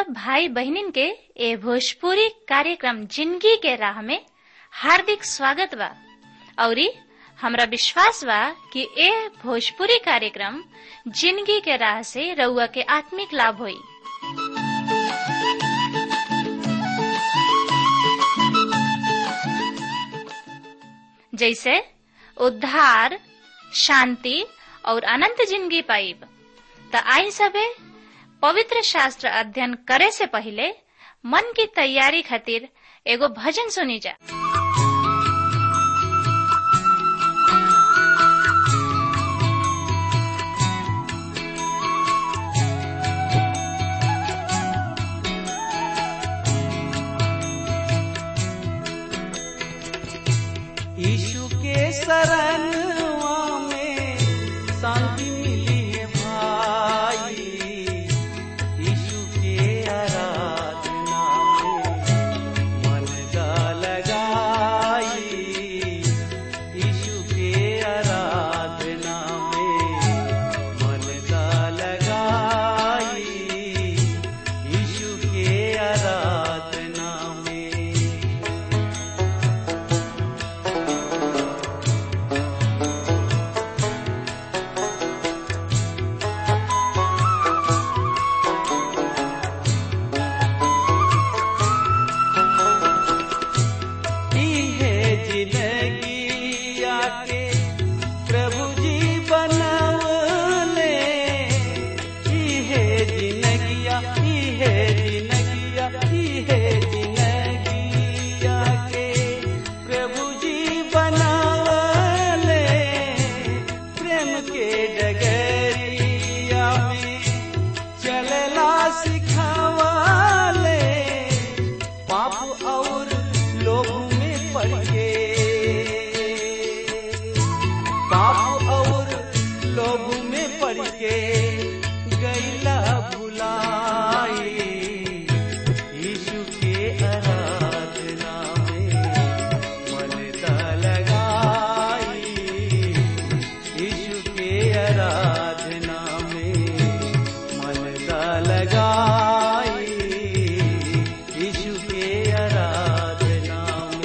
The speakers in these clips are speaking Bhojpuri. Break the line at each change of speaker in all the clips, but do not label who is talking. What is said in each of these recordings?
सब भाई बहनिन के ए भोजपुरी कार्यक्रम जिंदगी के राह में हार्दिक स्वागत बा औरी हमरा विश्वास बा कि ए भोजपुरी कार्यक्रम जिंदगी के राह से रउआ के आत्मिक लाभ होई जैसे उद्धार शांति और अनंत जिंदगी पाइब त आई सबे पवित्र शास्त्र अध्ययन करे से पहले मन की तैयारी खातिर एगो भजन सुनी जा
यीशु के शरणवा में शांति मिली है भाई यीशु के आराधना में मन का लगाई यीशु के आराधना में मन का लगाई यीशु के आराधना में की है जिंदगी आके प्रभु जी बनवले की है जिंदगिया की है जिंदगिया की है जिंदगी आके प्रभु जी बनवले प्रेम के डगरिया में चलला सिखावले पाप और लोग में पड़ के पाप और लोग में पड़ के गैला भुलाई यीशु के आराधना में मन का लगाई यीशु के आराधना में मन का लगाई यीशु के आराधना में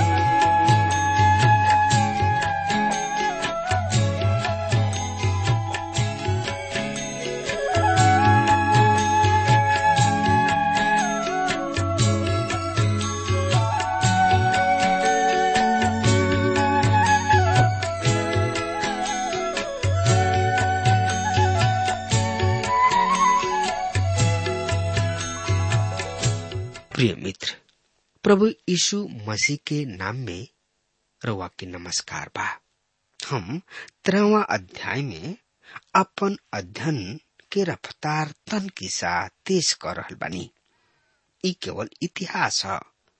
प्रिय मित्र प्रभु यीशु मसीह के नाम में रउआ के नमस्कार बा हम तेरहवा अध्याय में अपन अध्ययन के रफ्तार तन के साथ तेज कर रहल बानी ई केवल इतिहास है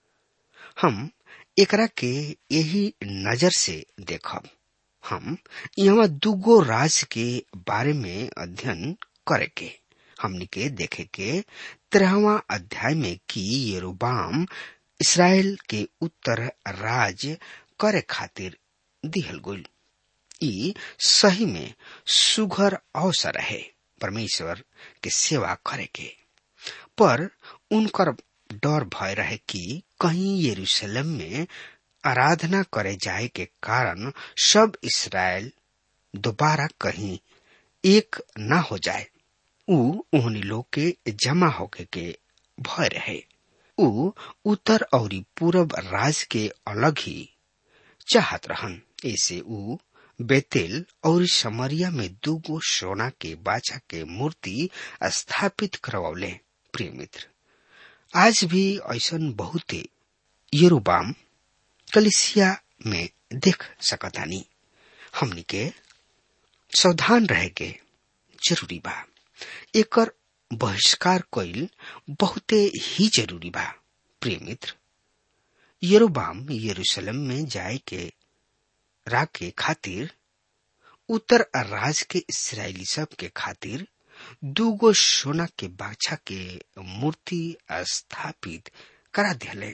हम एकरा के यही नजर से देखब हम यहाँ दुगो राज के बारे में अध्ययन करे के हमनी के देखे के तेरहवा अध्याय में कि यरूबाम इसराइल के उत्तर राज करे खातिर दिहल गइल ई सही में सुघर अवसर है परमेश्वर के सेवा करे के पर उनकर डर भय रहे कि कहीं यरूशलेम में आराधना करे जाए के कारण सब इसराइल दोबारा कहीं एक न हो जाए ऊ ओहनी लोग के जमा होके के भय रहे ऊ उत्तर और पूरब राज के अलग ही चाहत रहन ऐसे ऊ बेतेल और समरिया में दूगो सोना के बाछा के मूर्ति स्थापित करवले प्रिय मित्र आज भी ऐसन बहुते यरूबाम कलिसिया में देख सकतानी हमनी के सावधान रहे के जरूरी बा एकर बहिष्कार कईल बहुते ही जरूरी बा प्रिय मित्र यरोबाम यरूशलेम में जाए के राके खातिर उत्तर राज के इसराइली सब के खातिर दूगो सोना के बाछा के मूर्ति स्थापित करा दिले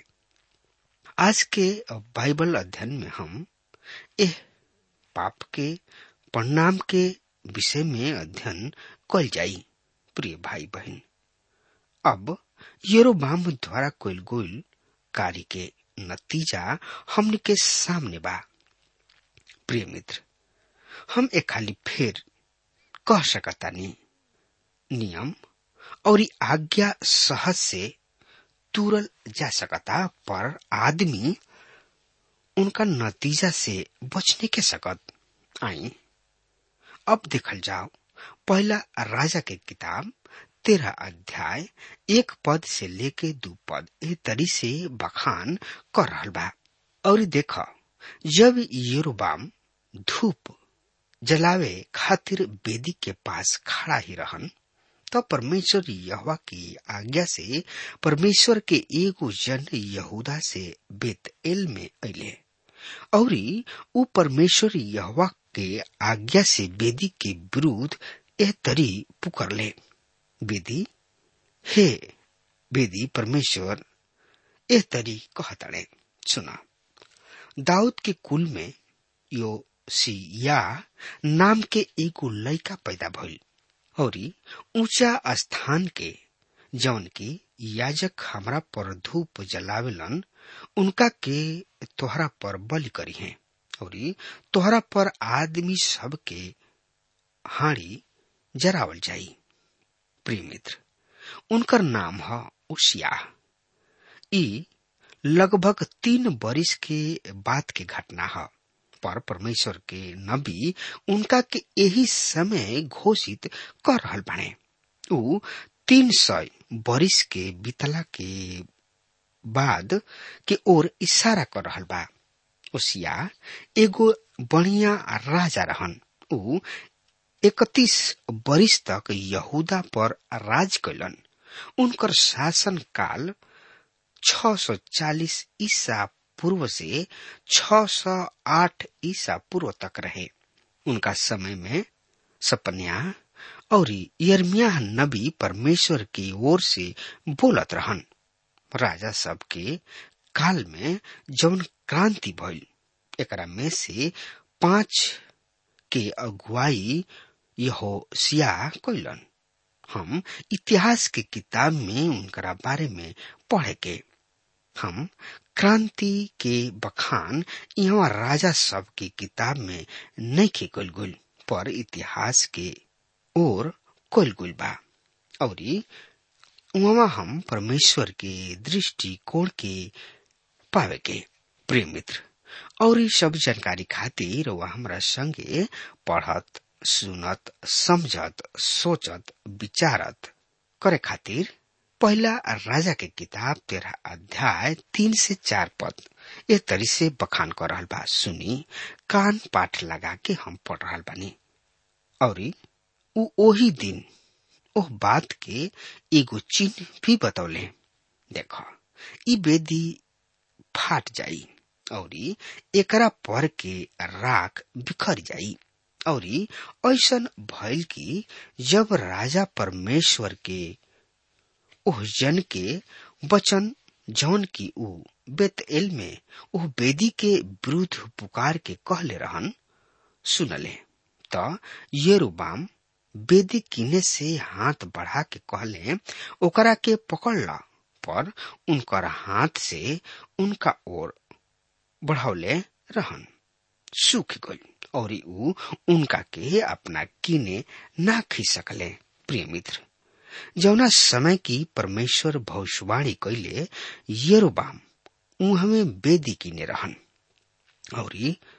आज के बाइबल अध्ययन में हम एह पाप के परिणाम के विषय में अध्ययन कल जाई प्रिय भाई बहन अब यरोबाम द्वारा कोइल गोइल कार्य के नतीजा हमने के सामने बा प्रिय मित्र हम एक खाली फेर कह सकतानी नियम और आज्ञा सहज से तुरल जा सकता पर आदमी उनका नतीजा से बचने के सकत आई अब देखल जाओ पहला राजा के किताब तेरह अध्याय एक पद से लेके दू पद ए तरी से बखान कर रहल बा और देख जब यरोबाम धूप जलावे खातिर बेदी के पास खड़ा ही रहन तब परमेश्वर यहवा की आज्ञा से परमेश्वर के एगो जन यहूदा से बेत एल में अले और उ परमेश्वर यहवा के आज्ञा से बेदी के विरुद्ध एह तरी पुकरले बेदी हे बेदी परमेश्वर एह तरी कहतड़े सुना दाऊद के कुल में यो सिया नाम के एगो लड़का पैदा भइल और ऊंचा स्थान के जौन की याजक हमरा पर धूप जलावेलन उनका के तोहरा पर बलि करी है और तोहरा पर आदमी सब के हाड़ी जरावल जाई प्रिय मित्र उनकर नाम है उसिया ई लगभग तीन बरिस के बाद के घटना है पर परमेश्वर के नबी उनका के यही समय घोषित कर रहल बाने ऊ तीन सौ बरिस के बीतला के बाद के ओर इशारा कर रहल बा ओसिया एगो बढ़िया राजा रहन ऊ इकतीस बरिस तक यहूदा पर राज कैलन उनकर शासन काल 640 ईसा पूर्व से 608 ईसा पूर्व तक रहे उनका समय में सपन्या और यर्मिया नबी परमेश्वर की ओर से बोलत रहन राजा सब के काल में जौन क्रांति भइल एकरा में से पांच के अगुवाई यहो सिया कैलन हम इतिहास के किताब में उनकरा बारे में पढ़े के हम क्रांति के बखान यहाँ राजा सब की किताब में नहीं के कल गुल पर इतिहास के ओर कल गुल बा और वहाँ हम परमेश्वर के दृष्टिकोण के पावे के प्रिय मित्र और ये सब जानकारी खातिर वह हमरा संगे पढ़त सुनत समझत सोचत विचारत करे खातिर पहला राजा के किताब तेरह अध्याय तीन से चार पद ए तरी से बखान कर रहल बा सुनी कान पाठ लगा के हम पढ़ रहल बानी और उ ओही दिन ओह बात के एगो चिन्ह भी बतौले देख ई बेदी फाट जाई और एकरा पर के राख बिखर जाई और ऐसन भइल कि जब राजा परमेश्वर के ओह जन के वचन जौन की ऊ बेतएल में ओह बेदी के विरुद्ध पुकार के कहले रहन सुनले त येरुबाम बेदी किने से हाथ बढ़ा के कहले ओकरा के पकड़ ला पर उनकर हाथ से उनका ओर बढ़ौले रहन सूख गई और ऊ उनका के अपना किने ना खी सकले प्रिय मित्र जौना समय की परमेश्वर भविष्यवाणी कैले येरोबाम उहमे बेदी किने रहन और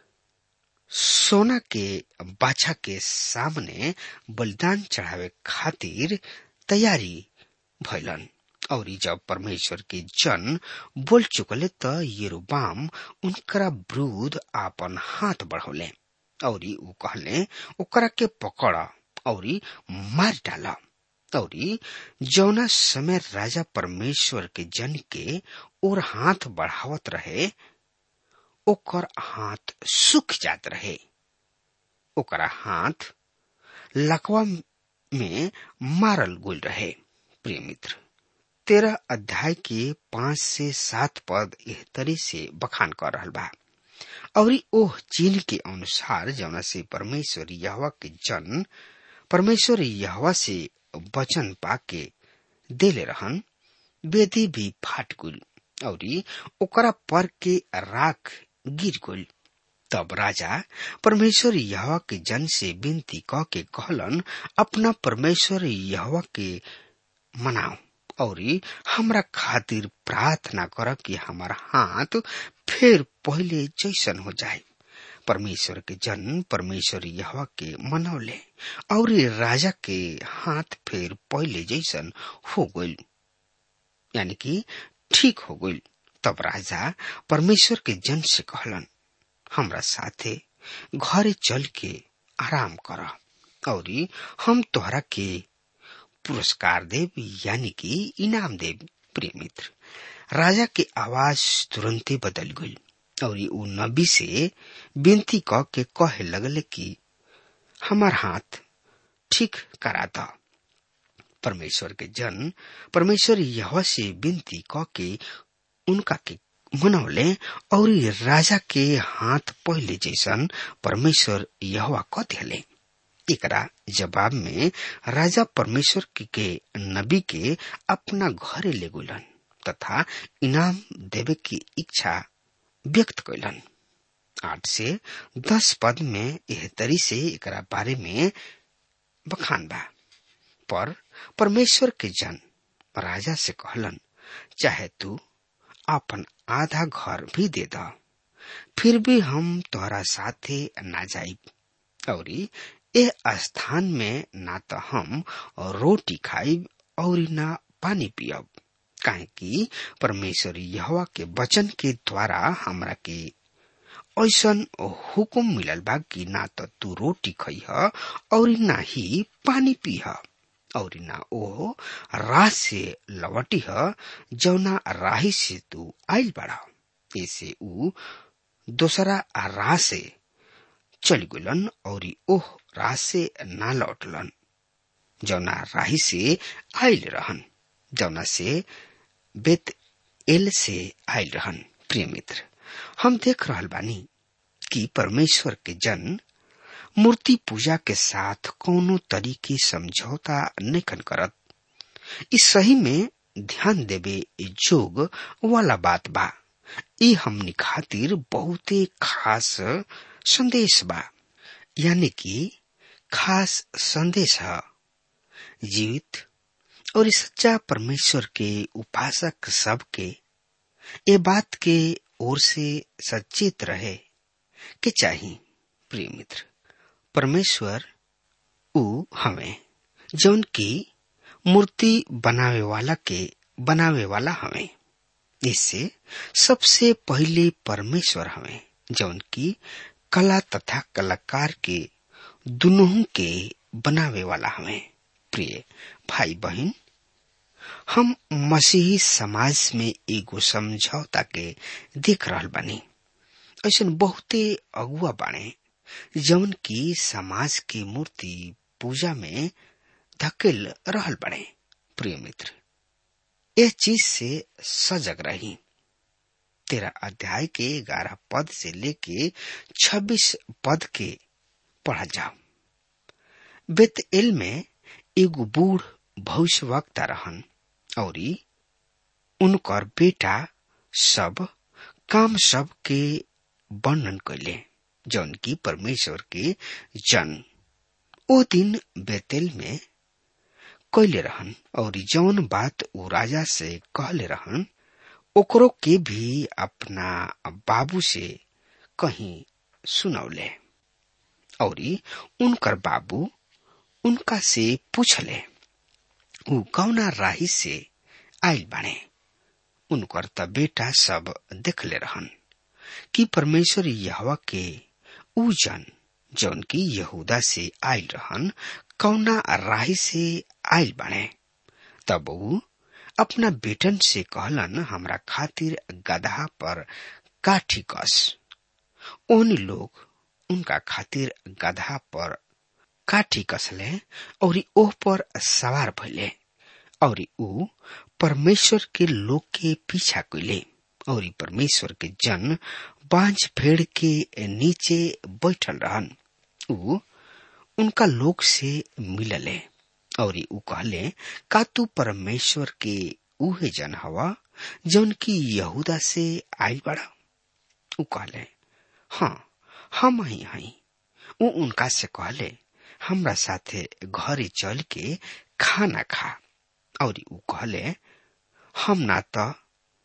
सोना के बाछा के सामने बलिदान चढ़ावे खातिर तैयारी भैलन और जब परमेश्वर के जन बोल चुकले त येरोबाम उनकरा विरुद्ध आपन हाथ बढ़ौले और ऊ कहले ओकरा के पकड़ और मार डाला और जौना समय राजा परमेश्वर के जन के और हाथ बढ़ावत रहे ओकर हाथ सूख जात रहे ओकरा हाथ लकवा में मारल गुल रहे प्रिय मित्र तेरह अध्याय के पांच से सात पद एह तरी से बखान कर रहल बा और ओह चिन्ह के अनुसार जौना से परमेश्वर यहवा के जन परमेश्वर यहवा से वचन पाके देले रहन बेदी भी फाट गुल और ओकरा पर के राख गिर गुल तब राजा परमेश्वर यहवा के जन से विनती क के कहलन अपना परमेश्वर यहवा के मनाओ और हमरा खातिर प्रार्थना कर कि हमार हाथ फिर पहले जैसन हो जाए परमेश्वर के जन परमेश्वर यहवा के मनौले और राजा के हाथ फिर पहले जैसन हो गई यानी कि ठीक हो गई तब राजा परमेश्वर के जन से कहलन हमरा साथे घरे चल के आराम कर और हम तोहरा के पुरस्कार देव यानी कि इनाम देव प्रिय मित्र राजा के आवाज तुरंते बदल गई और उ नबी से विनती क के कहे लगले कि हमार हाथ ठीक करा द परमेश्वर के जन परमेश्वर यह से विनती क के उनका के मनौले और राजा के हाथ पहले जैसन परमेश्वर यहवा क दिले एकरा जवाब में राजा परमेश्वर के, के नबी के अपना घरे ले गुलन तथा इनाम देवे की इच्छा व्यक्त कैलन आठ से दस पद में यह तरी से एकरा बारे में बखान बा पर परमेश्वर के जन राजा से कहलन चाहे तू अपन आधा घर भी दे द फिर भी हम तोहरा साथे ना जाइब और ए स्थान में ना तो हम रोटी खाइब और ना पानी पियब काहे कि परमेश्वर यहवा के वचन के द्वारा हमरा के ऐसन हुकुम मिलल बा कि ना तो तू रोटी खइह और ना ही पानी पीह और ना ओ राह से लवटिह जौना राही से तू आइल बड़ा ऐसे ऊ दोसरा राह से चल गुलन और ओह राह से ना लौटलन जौना राही से आइल रहन जौना से बेत एल से आयल रहन प्रिय मित्र हम देख रहल बानी कि परमेश्वर के जन मूर्ति पूजा के साथ कोनो तरीके समझौता नहीं करत इस सही में ध्यान देवे जोग वाला बात बा ई हमनी खातिर बहुते खास संदेश बा यानी कि खास संदेश है जीवित और इस सच्चा परमेश्वर के उपासक सब के ये बात के ओर से सचेत रहे के चाहिए प्रिय मित्र परमेश्वर उ हमें जौन की मूर्ति बनावे वाला के बनावे वाला हमें इससे सबसे पहले परमेश्वर हमें जौन की कला तथा कलाकार के दोनों के बनावे वाला हमें प्रिय भाई बहन हम मसीही समाज में एगो समझौता के देख रहल बानी ऐसा बहुते अगुआ बाणे जौन की समाज के मूर्ति पूजा में धकेल रहल बने प्रिय मित्र यह चीज से सजग रही तेरा अध्याय के ग्यारह पद से लेके छब्बीस पद के पढ़ा जाओ बेत एल में एगो बूढ़ भविष्य वक्ता रहन और उनकर बेटा सब काम सब के वर्णन कैले जौन की परमेश्वर के जन ओ दिन बेतेल में कैले रहन और जौन बात वो राजा से कहले रहन ओकरो के भी अपना बाबू से कहीं सुनौले और उनकर बाबू उनका से पूछले ऊ कौना राही से आयल बाणे उनकर त बेटा सब देखले रहन कि परमेश्वर यहवा के ऊ जन जौन की यहूदा से आयल रहन कौना राही से आयल बाणे तब ऊ अपना बेटन से कहलन हमरा खातिर गधा पर काठी कस ओहनी लोग उनका खातिर गधा पर काठी कसले और ओह पर सवार भइले और ऊ परमेश्वर के लोग के पीछा कैले और परमेश्वर के जन बांझ भेड़ के नीचे बैठल रहन ऊ उनका लोग से मिलले और ऊ कहले का तू परमेश्वर के उहे जन हवा जौन की यहूदा से आयल बड़ा उ कहले हाँ हम ही हई उ उनका से कहले हमरा साथे घरे चल के खाना खा और उ कहले हम ना तो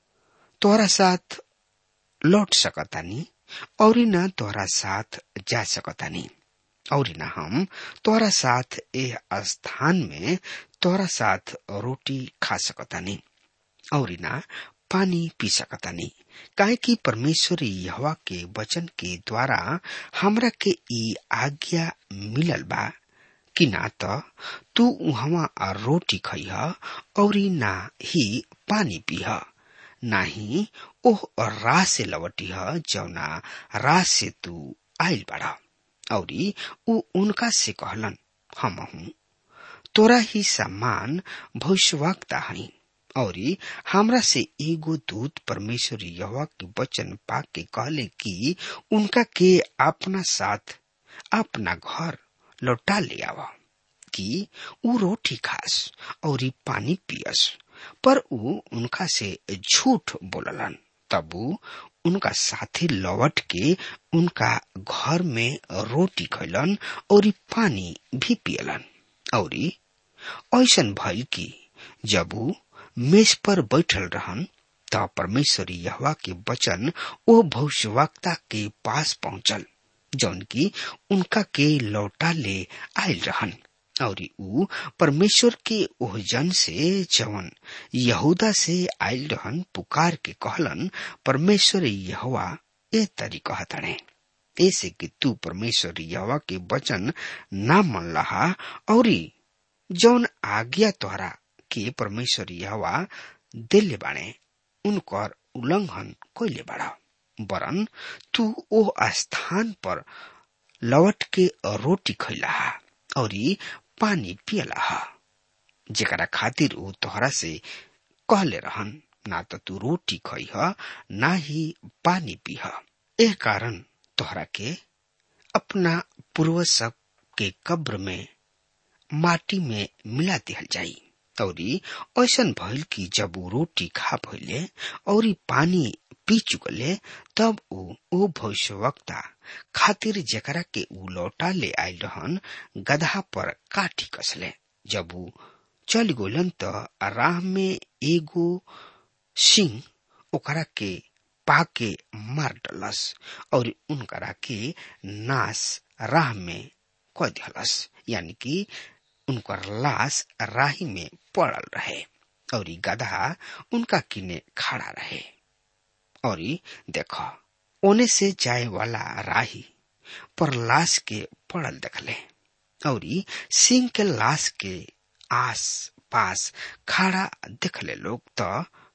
तोरा साथ लौट सकतानी और ना तोरा साथ जा सकतानी और ना हम तोरा साथ ए स्थान में तोरा साथ रोटी खा सकतानी और ना पानी पी सकतानी काहे कि परमेश्वर यहवा के वचन के द्वारा हमरा के ई आज्ञा मिलल बा कि ना त तू उहवा रोटी खइह और ना ही पानी पीह ना ही ओह राह से लवटिह जौना राह से तू आयल बाड़ा और उ उनका से कहलन हम हूँ तोरा ही सम्मान भविष्यवक्ता हई और हमरा से एगो दूत परमेश्वर यहोवा के वचन पा के कहले कि उनका के अपना साथ अपना घर लौटा ले आवा कि उ रोटी खास और ई पानी पियस पर उ उनका से झूठ बोललन तब उ उनका साथी लौट के उनका घर में रोटी खैलन और ई पानी भी पियलन और ऐसन भइल कि जब उ मेज पर बैठल रहन त परमेश्वर यहवा के वचन ओ भविष्यवक्ता के पास पहुंचल जौन की उनका के लौटा ले आयल रहन और उ परमेश्वर के ओह जन से जवन यहूदा से आयल रहन पुकार के कहलन परमेश्वर यहवा ए तरी कहतड़े ऐसे कि तू परमेश्वर यहवा के वचन ना मन लहा और जौन आज्ञा तोहरा के परमेश्वर यहवा दिल्ले बाणे उनकर उल्लंघन कोइले बाड़ा वरन तू ओ स्थान पर लौट के रोटी खैला और पानी पियला जेकरा खातिर ऊ तोहरा से कहले रहन ना तो तू रोटी खइह ना ही पानी पीह एह कारण तोहरा के अपना पूर्वज सब के कब्र में माटी में मिला दिहल जाई और ऐसन भइल कि जब ऊ रोटी खा भइले और पानी पी चुकले तब ऊ ओ भविष्यवक्ता खातिर जेकरा के ऊ लौटा ले आयल रहन गधा पर काठी कसले जब ऊ चल गोलन त राह में एगो सिंह ओकरा के पाके मार डलस और उनकरा के नाश राह में क दिहलस यानी कि उनकर लाश राही में पड़ल रहे और गधा उनका किने खड़ा रहे और देख ओने से जाए वाला राही पर लाश के पड़ल देखले और सिंह के लाश के आस पास खड़ा देखले लोग तो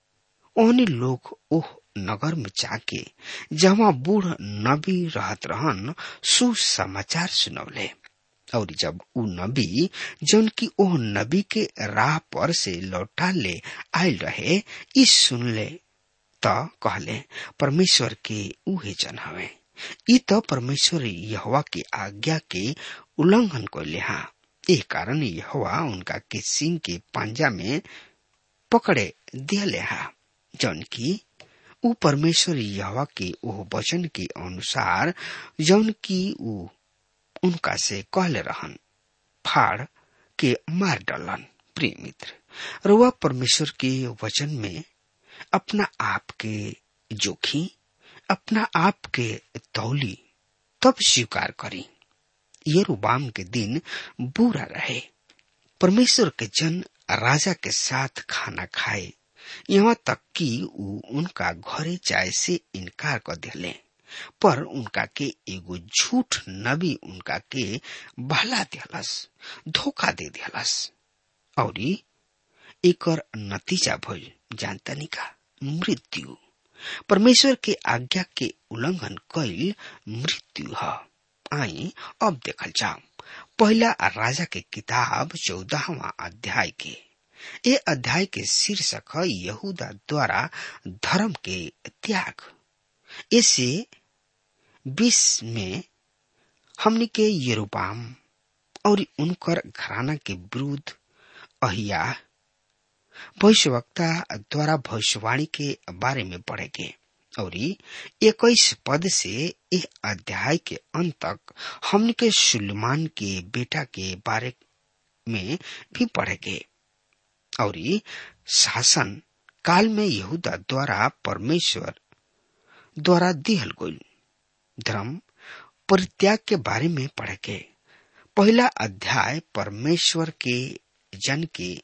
ओने लोग ओह नगर में जाके जहाँ बूढ़ नबी रहत रहन सुसमाचार सुनौले और जब उ नबी जौन की ओह नबी के राह पर से लौटा ले आयल रहे ई सुनले त कहले परमेश्वर के उहे जन हवे ई त परमेश्वर यहवा के आज्ञा के उल्लंघन कैले हा एह कारण यहवा उनका के सिंह के पांजा में पकड़े दिले हा जौन की उ परमेश्वर यहवा के ओह वचन के अनुसार जौन की उ उनका से कहले रहन फाड़ के मार डलन प्रिय मित्र रुआ परमेश्वर के वचन में अपना आप के जोखी अपना आप के तौली तब स्वीकार करी ये रुबाम के दिन बुरा रहे परमेश्वर के जन राजा के साथ खाना खाए यहाँ तक कि उ उनका घरे जाए से इनकार कर दिले पर उनका के एगो झूठ नबी उनका के बहला दिहलस धोखा दे दिहलस और एकर नतीजा भइल जानतानी का मृत्यु परमेश्वर के आज्ञा के उल्लंघन कैल मृत्यु है आई अब देखल जाओ पहला राजा के किताब चौदहवा अध्याय के ये अध्याय के शीर्षक है यहूदा द्वारा धर्म के त्याग इसे बीस में हमने के यरूबाम और उनकर घराना के विरुद्ध अहिया भविष्यवक्ता द्वारा भविष्यवाणी के बारे में पढ़ेंगे और इक्कीस पद से इस अध्याय के अंत तक हमने के सुलेमान के बेटा के बारे में भी पढ़ेंगे और शासन काल में यहूदा द्वारा परमेश्वर द्वारा दिहल गई धर्म परित्याग के बारे में पढ़ेंगे पहला अध्याय परमेश्वर के जन के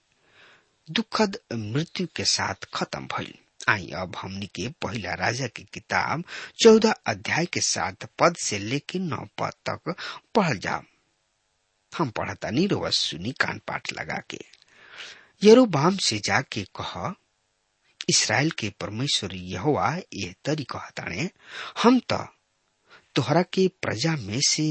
दुखद मृत्यु के साथ खत्म भइल आई अब हमनी के पहला राजा की किताब चौदह अध्याय के साथ पद से लेकर नौ पद तक पढ़ जाओ हम पढ़ता नहीं रोज सुनी कान पाठ लगा के यरोबाम से जाके कह इसराइल के परमेश्वर यहोवा ये तरी कहताने हम तो तोहरा के प्रजा में से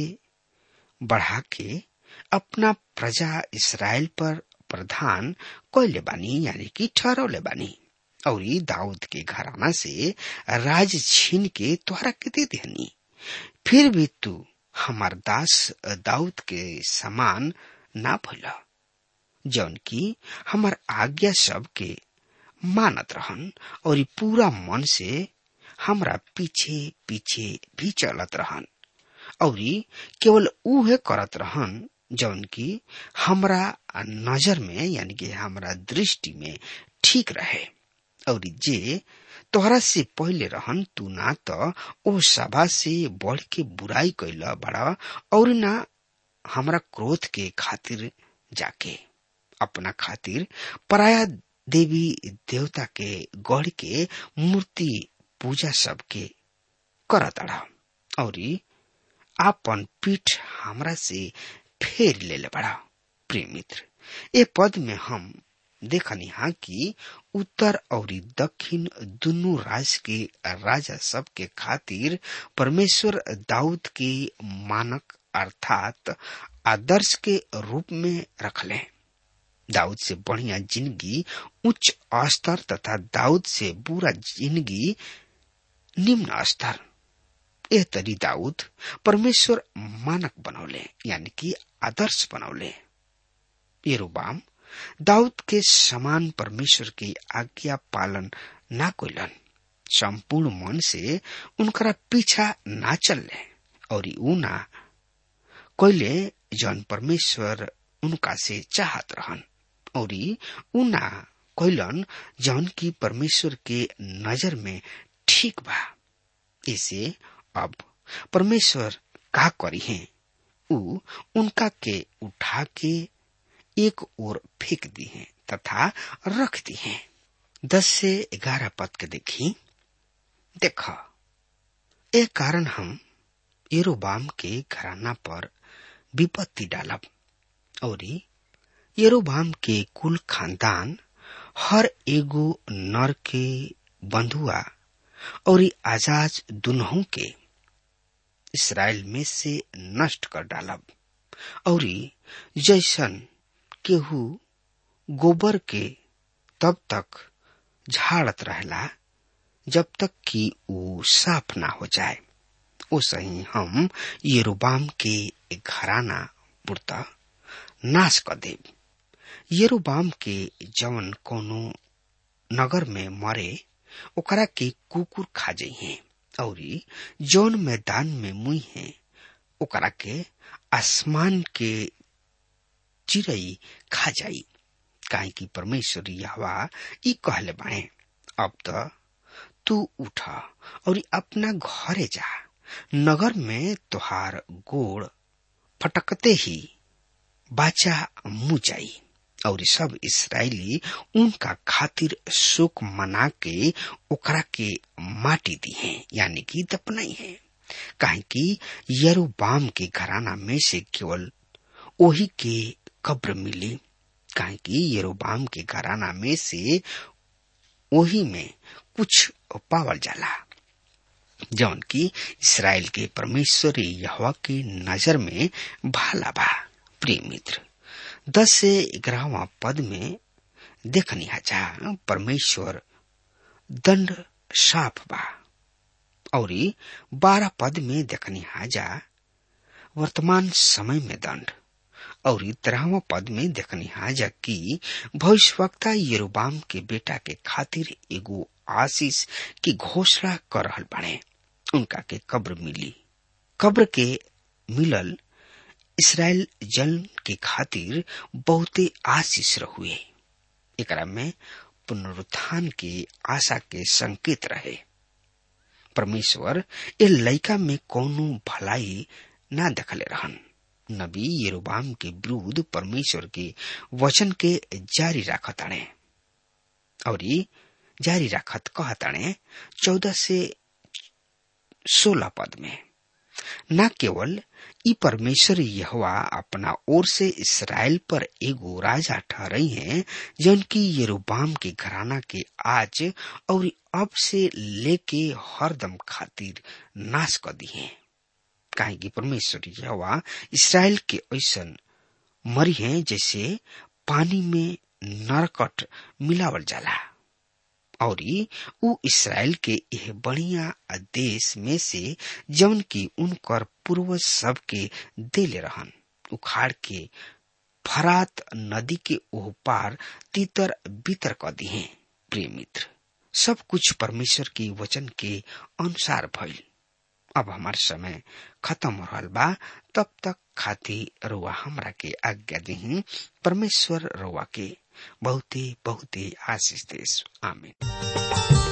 बढ़ा के अपना प्रजा इसराइल पर प्रधान कोयले बानी यानी कि ठहरौले बानी और दाऊद के घराना से राज छीन के तोहरा के दे देनी फिर भी तू हमार दास दाऊद के समान ना भूला जौन की हमार आज्ञा सब के मानत रहन और पूरा मन से हमरा पीछे पीछे भी चलत रहन और केवल उहे करत रहन जौन की हमरा नजर में यानी कि हमरा दृष्टि में ठीक रहे और जे तोहरा से पहले रहन तू ना तो ओ सभा से बढ़ के बुराई कैला बड़ा और ना हमरा क्रोध के खातिर जाके अपना खातिर पराया देवी देवता के गढ़ के मूर्ति पूजा सबके करत और आपन पीठ हमरा से फेर ले ले बड़ा प्रिय मित्र ए पद में हम देखनी हा कि उत्तर और दक्षिण दुनू राज्य के राजा सब के खातिर परमेश्वर दाऊद के मानक अर्थात आदर्श के रूप में रखले दाऊद से बढ़िया जिंदगी उच्च स्तर तथा दाऊद से बुरा जिंदगी निम्न स्तर यह तरी दाऊद परमेश्वर मानक बनौले यानी कि आदर्श बनौले येरोबाम दाऊद के समान परमेश्वर की आज्ञा पालन ना कोलन संपूर्ण मन से उनकरा पीछा ना चलले और ऊ ना कोयले जौन परमेश्वर उनका से चाहत रहन और ऊ ना कोयलन जौन की परमेश्वर के नजर में ठीक बा इसे अब परमेश्वर का करी है ऊ उनका के उठा के एक ओर फेंक दी है तथा रख दी है दस से ग्यारह पद के देखी देखा एक कारण हम येरोबाम के घराना पर विपत्ति डालब और येरोबाम के कुल खानदान हर एगो नर के बंधुआ और आजाज दुनहों के इसराइल में से नष्ट कर डालब और जैसन केहू गोबर के तब तक झाड़त रहला जब तक कि वो साफ ना हो जाए ओसे ही हम येरोबाम के घराना पुरता नाश कर देव येरोबाम के जवन कोनो नगर में मरे ओकरा के कुकुर खा जाइए और जौन मैदान में मुई है ओकरा के आसमान के चिड़ई खा जाई काहे कि परमेश्वर यहवा ई कहले बाए अब तो तू उठ और अपना घरे जा नगर में तुहार गोड़ फटकते ही बाचा मुँह जाई और सब इसराइली उनका खातिर शोक मना के ओकरा के माटी दी है यानी कि दपनाई है काहे कि यरूबाम के घराना में से केवल वही के कब्र मिली काहे कि यरूबाम के घराना में से वही में कुछ पावल जाला जौन की इसराइल के परमेश्वर यहवा की नजर में भाला बा प्रिय मित्र दस से ग्यारहवा पद में देखनी जा परमेश्वर दंड साफ बा और बारह पद में देखनी जा वर्तमान समय में दंड और तेरहवा पद में देखनी हाजा कि भविष्यवक्ता यरोबाम के बेटा के खातिर एगो आशीष की घोषणा कर रहल बने उनका के कब्र मिली कब्र के मिलल इसराइल जन के खातिर बहुते आशीष रहुए एकरा में पुनरुत्थान की आशा के संकेत रहे परमेश्वर ए लइका में कौनो भलाई ना देखले रहन नबी यरोबाम के विरुद्ध परमेश्वर के वचन के जारी राखताणे और जारी राखत कहताणे चौदह से सोलह पद में न केवल ई परमेश्वर यहवा अपना ओर से इसराइल पर एगो राजा ठहरई है जन की यरोबाम के घराना के आज और अब से लेके हरदम खातिर नाश कर दी है काहे कि परमेश्वर यहवा इसराइल के ऐसन मरी है जैसे पानी में नरकट मिलावल जाला और उ इसराइल के यह बढ़िया देश में से जौन की उनकर पूर्वज सब के देले रहन उखाड़ के फरात नदी के ओह पार तीतर बीतर क दिए प्रिय मित्र सब कुछ परमेश्वर के वचन के अनुसार भइल अब हमार समय खत्म हो रहा बा तब तक खाती रुआ हमरा के आज्ञा दी परमेश्वर रुआ के बहुते बहुते आशीष देश आमीन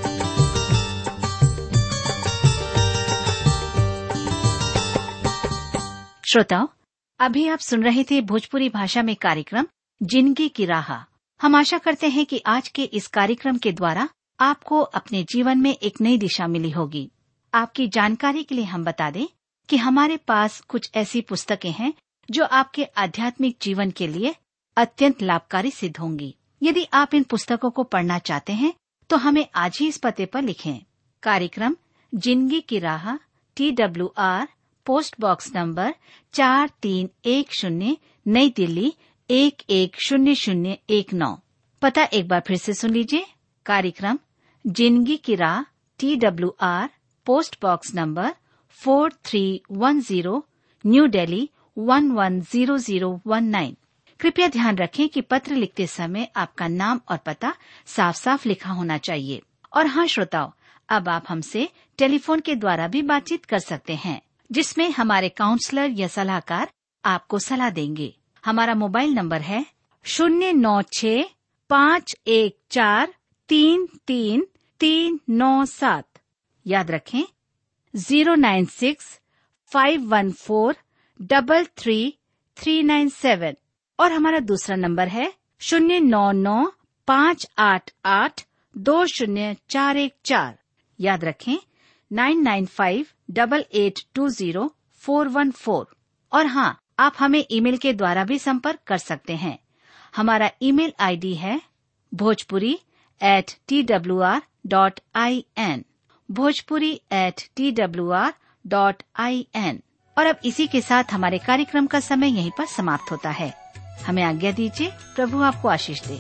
श्रोताओं अभी आप सुन रहे थे भोजपुरी भाषा में कार्यक्रम जिंदगी की राह हम आशा करते हैं कि आज के इस कार्यक्रम के द्वारा आपको अपने जीवन में एक नई दिशा मिली होगी आपकी जानकारी के लिए हम बता दें कि हमारे पास कुछ ऐसी पुस्तकें हैं जो आपके आध्यात्मिक जीवन के लिए अत्यंत लाभकारी सिद्ध होंगी यदि आप इन पुस्तकों को पढ़ना चाहते हैं तो हमें आज ही इस पते पर लिखें कार्यक्रम जिंदगी की राह T W R post box number चार तीन एक शून्य नई दिल्ली एक एक शून्य शून्य एक नौ पता एक बार फिर से सुन लीजिए कार्यक्रम जिंदगी की राह T W R post box number four three one zero new Delhi one one zero zero one nine कृपया ध्यान रखें कि पत्र लिखते समय आपका नाम और पता साफ साफ लिखा होना चाहिए और हाँ श्रोताओं अब आप हमसे टेलीफोन के द्वारा भी बातचीत कर सकते हैं जिसमें हमारे काउंसलर या सलाहकार आपको सलाह देंगे हमारा मोबाइल नंबर है शून्य नौ छ पाँच एक चार तीन तीन तीन नौ सात याद रखें zero nine six five one four double three three nine seven और हमारा दूसरा नंबर है शून्य नौ नौ पाँच आठ आठ दो शून्य चार एक चार याद रखें nine nine five double eight two zero four one four और हाँ आप हमें ईमेल के द्वारा भी संपर्क कर सकते हैं हमारा ईमेल आईडी है Bhojpuri at T W R dot I N Bhojpuri at T W R dot I N और अब इसी के साथ हमारे कार्यक्रम का समय यहीं पर समाप्त होता है हमें आज्ञा दीजिए प्रभु आपको आशीष दे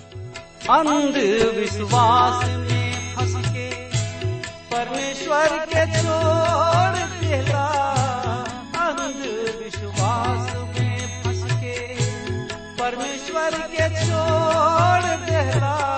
अंधविश्वास में फंस के परमेश्वर के छोड़ देला अंधविश्वास में फंस के परमेश्वर के छोड़ देला